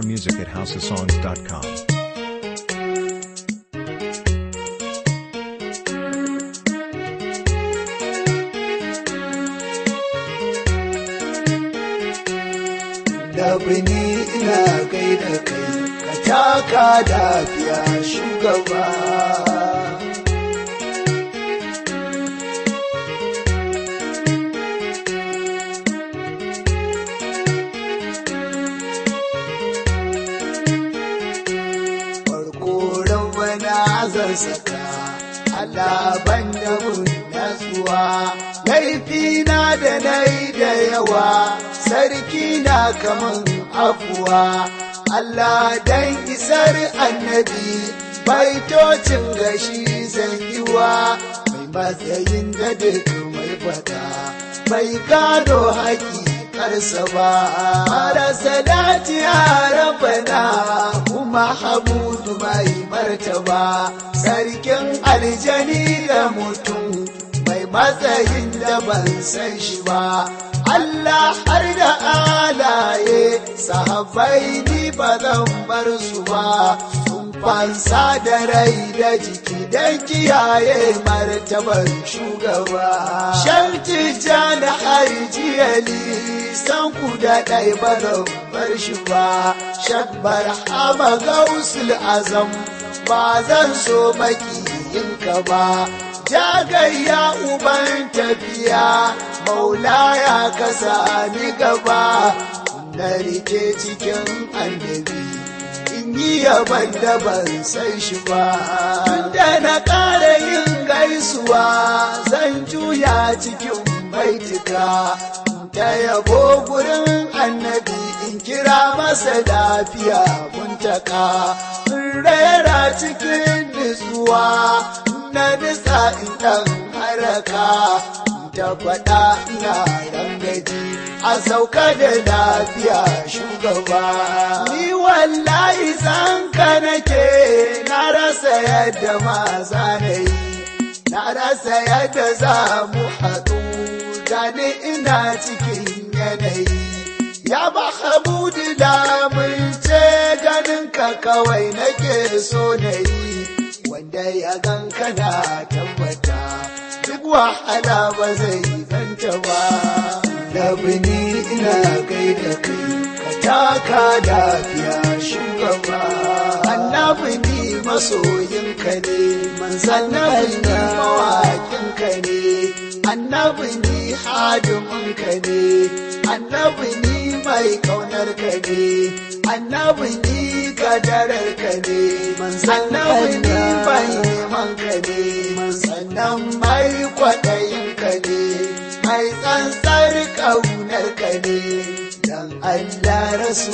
More music at houseofsongs.com. da bini ina gaida kai ka taka lafiya shugaba farko rabbana zan saka Allah ban da mun natsuwa laifina da nai da yawa sarki na kaman afuwa Allah dan isar annabi baitocin gashi zan yiwa mai matsayin da duk mai fada bai gado haƙi karsa ba mara salati ya rabana kuma habudu mai martaba sarkin aljani da mutum mai matsayin da ban san shi ba Allah har da alaye sahabbai ni ba zan bar su ba sun fansa da rai da jiki don kiyaye martabar shugaba shanti jana harjiyali san ku da ɗai ba zan bar shi ba shakbar hama gausul azam ba zan so makiyinka ba jagayya uban tafiya maula ya kasa ni gaba na rike cikin annabi in yi yaban da ban san shi ba tunda na ƙara yin gaisuwa zan juya cikin baitika ta yabo gurin annabi in kira masa lafiya muntaka in rera cikin nutsuwa na nisa in ɗan haraka ta faɗa ina rangaji a sauka da lafiya shugaba ni wallahi san ka nake na rasa yadda ma za na yi na rasa yadda za mu haɗu gani ina cikin yanayi ya ba habudu da mun ce ganin ka kawai nake so na yi wanda ya gan kana tabbata duk wahala ba zai ganta ba labini ina gaida kai ka taka lafiya shugaba annabi ni masoyinka ne annabi ni mawaƙinka ne annabi ni hadiminka ne annabi ni mai ƙaunarka ne annabi ni kadararka ne annabi ni mai nemanka ne sannan mai kwaɗayinka ne mai tsantsar ƙaunarka ne dan Allah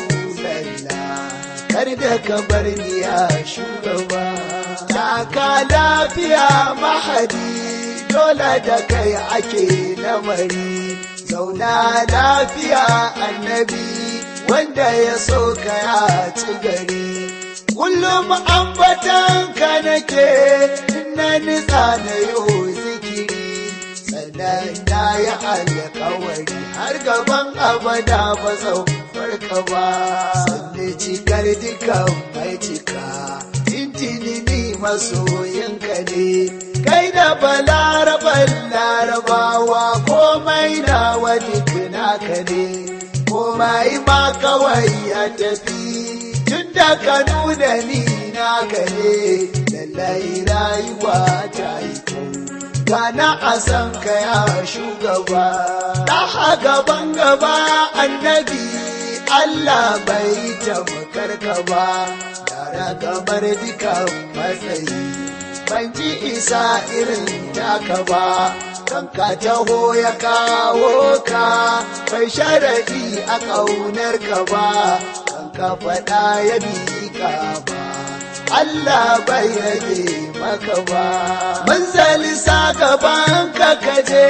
rasulallah kar da ka bar ni ya shugaba taka lafiya mahadi dole da kai ake lamari zauna lafiya annabi wanda ya so ka ya ci gari kullum ambatan ka nake na nitsa na yi zikiri sannan na yi alkawari har gaban abada ba zan farka ba sannan cikar dukan mai cika tintini ni masoyinka ne kai da balaraban larabawa komai na wani naka ne komai ma kawai ya tafi tun da ka nuna ni naka ne lallai rayuwa ta yi kyau gana a san ka ya shugaba ɗaha gaban gaba annabi Allah bai tabbatar ka ba yara kamar dukan matsayi ban ji isa irin taka ba kanka taho ya kawo ka bai sharaɗi a ƙaunar ka ba kanka faɗa ya miƙa ba Allah bai rage maka ba manzali sa gaban ka kaje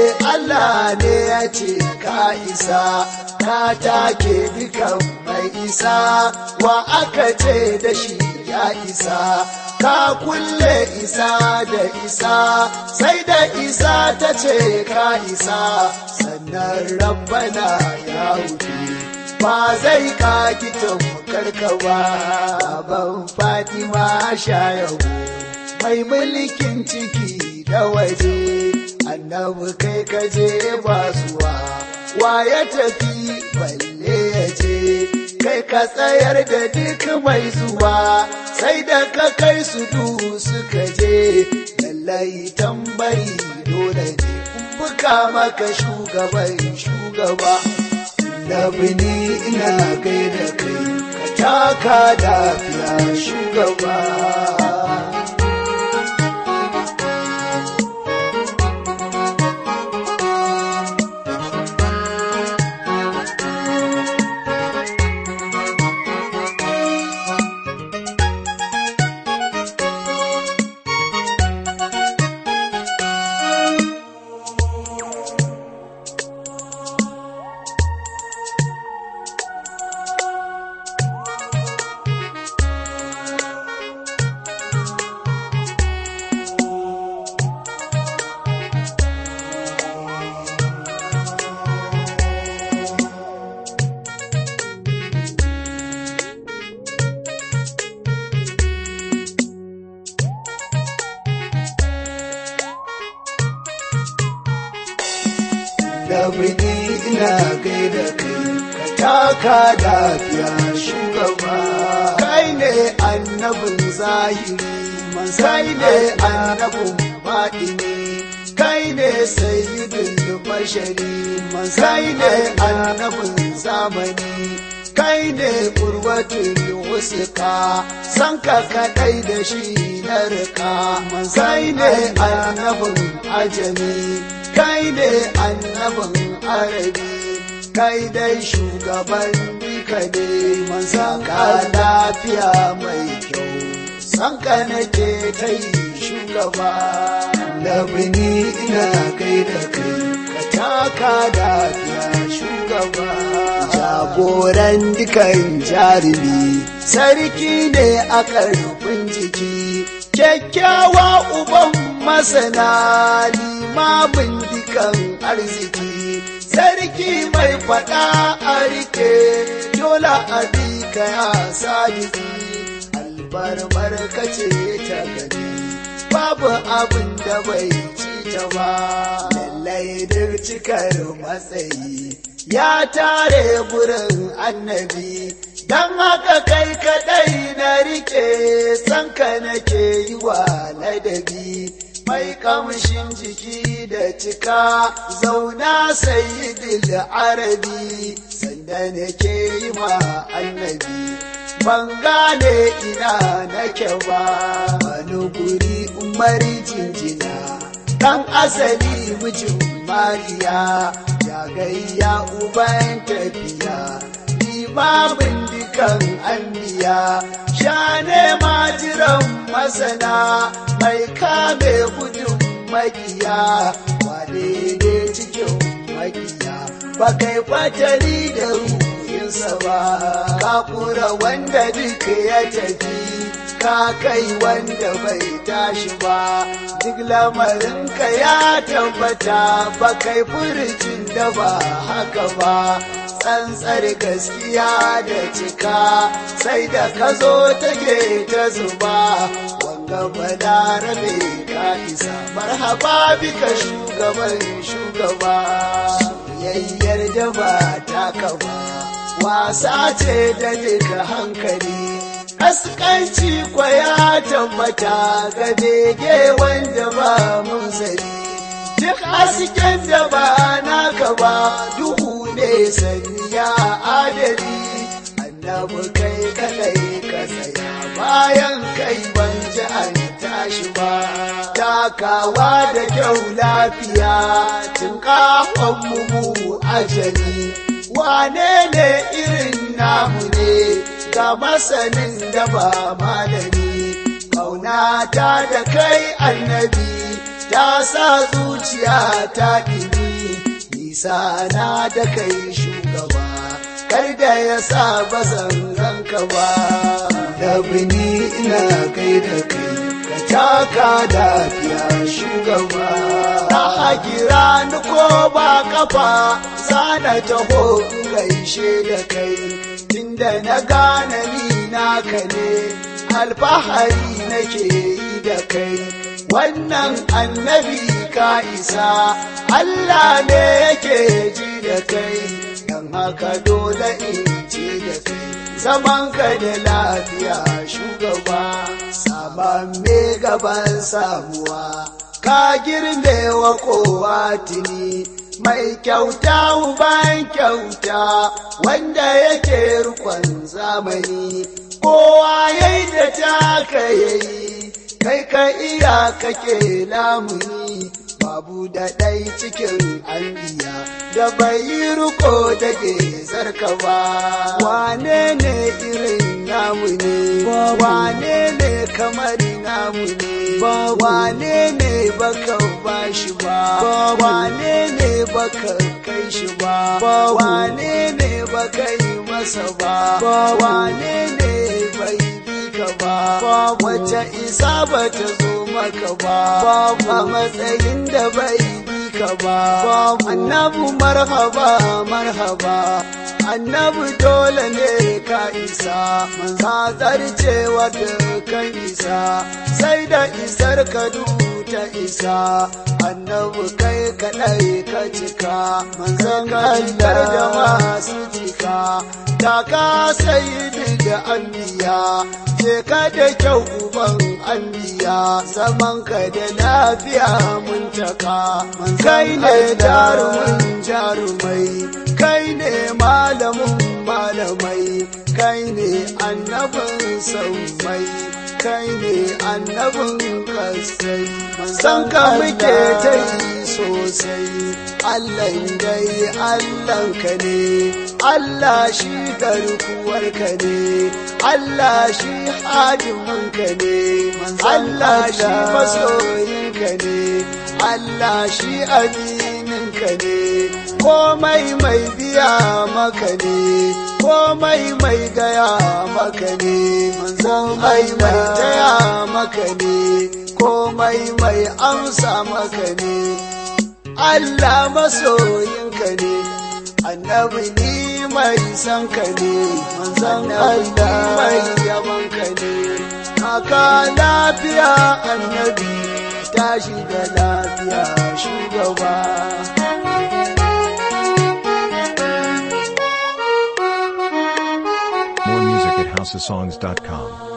Allah ne ya ce ka isa ka take dukan mai isa wa aka ce da shi ya isa ka kulle isa da isa sai da isa ta ce ka isa sannan rabbana ya wuce ba zai kaki tamkarka ba ban fatima shayahu mai mulkin ciki da waje annabi kai kaje basuwa wa ya tafi balle ya je kai ka tsayar da duk mai zuwa sai da ka kai su du suka je lallai tambari dole ne buka maka shugaban shugaba labini ina kai da kai ka taka lafiya shugaba labini ina kai da kai ka taka lafiya shugaba kai ne annabin zahiri kai ne annabin baɗini kai ne sayyidul bashari kai ne annabin zamani kai ne urwatul wusuka san ka kadai da shi na rika kai ne annabin ajami kai ne annabin arabi kai dai shugaban duka ne mansa ka lafiya mai kyau san ka nake ta yi shugaba labini ina kai da kai ka taka lafiya shugaba jagoran dukan jarumi sarki ne a karfin jiki kyakkyawa uban masana limamin dukan arziki sarki mai fada a rike dole a ka ya sadiki albarmar kace ta gani babu abin da bai ci ta ba lallai duk cikar matsayi ya tare gurin annabi don haka kai kadai na rike sanka nake yi wa ladabi mai kamshin jiki da cika zauna sayyidil arabi sanda nake yi ma annabi ban gane ina nake ba wani guri umar jinjina dan asali mijin mariya ya gayya uban tafiya limamin dukan anbiya shane majiran masana mai kame gudun makiya wane ne cikin makiya ba kai fatali da ruhinsa ba ka kura wanda duka ya tafi ka kai wanda bai tashi ba duk lamarinka ya tabbata ba kai furucin da ba haka ba tsantsar gaskiya da cika sai da ka zo take ta zuba wanga balarabe ka isa marhaba bika shugaban shugaba soyayyar da ba ta kaba wasa ce da duka hankali askanci kwaya tabbata ga bege wanda ba mun sani duk hasken da ba naka ba duhu ne sanya adali annabi kai kadai ka tsaya bayan kai ban ji an tashi ba takawa da kyau lafiya tun kafan mu ajali wane ne irin namu ne ga masanin da ba malami kaunata da kai annabi ta sa zuciya ta ɗini nisa na da kai shugaba kar da ya sa bazan ranka ba da bini ina kai da kai ka taka lafiya shugaba na kira ni ko ba kafa sana na taho in gaishe da kai tunda na gane ni naka ne alfahari nake yi da kai wannan annabi ka isa Allah ne yake ji da kai don haka dole in ce da kai zaman ka da lafiya shugaba saman me gaban samuwa ka girme wa kowa tuni mai kyauta uban kyauta wanda yake rukun zamani kowa yayi da taka yayi kai ka iya kake lamuni babu da ɗai cikin anbiya da bai yi riko da zarka ba wane ne irin namu ne wane ne kamar namu ne wane ne baka ba shi ba wane ne baka kai shi ba wane ne baka yi masa ba wane ne bai bi ka ba wace isa ba ta zo maka ba a matsayin da bai bi ka ba annabu marhaba marhaba annabu dole ne ka isa manza zarcewa da kan isa sai da isar ka ta isa annabu kai kaɗai ka cika manzan kallar da masu cika ta ka sayi da anbiya je ka da kyau uban anbiya zaman ka da lafiya mun taka kai ne jarumin jarumai kai ne malamin malamai kai ne annabin saumai kai ne annabin kasai san ka muke ta yi sosai Allah dai Allah ka ne Allah shi garkuwar ka ne Allah shi hadimin ka ne Allah shi masoyin ka ne Allah shi aminin ka ne komai mai biya maka ne komai mai gaya maka ne komai mai taya maka ne komai mai amsa maka ne Allah masoyinka ne annabi ni mai san ka ne manzan Allah mai yaban ka ne haka lafiya annabi tashi da lafiya shugaba More music at housesongs.com.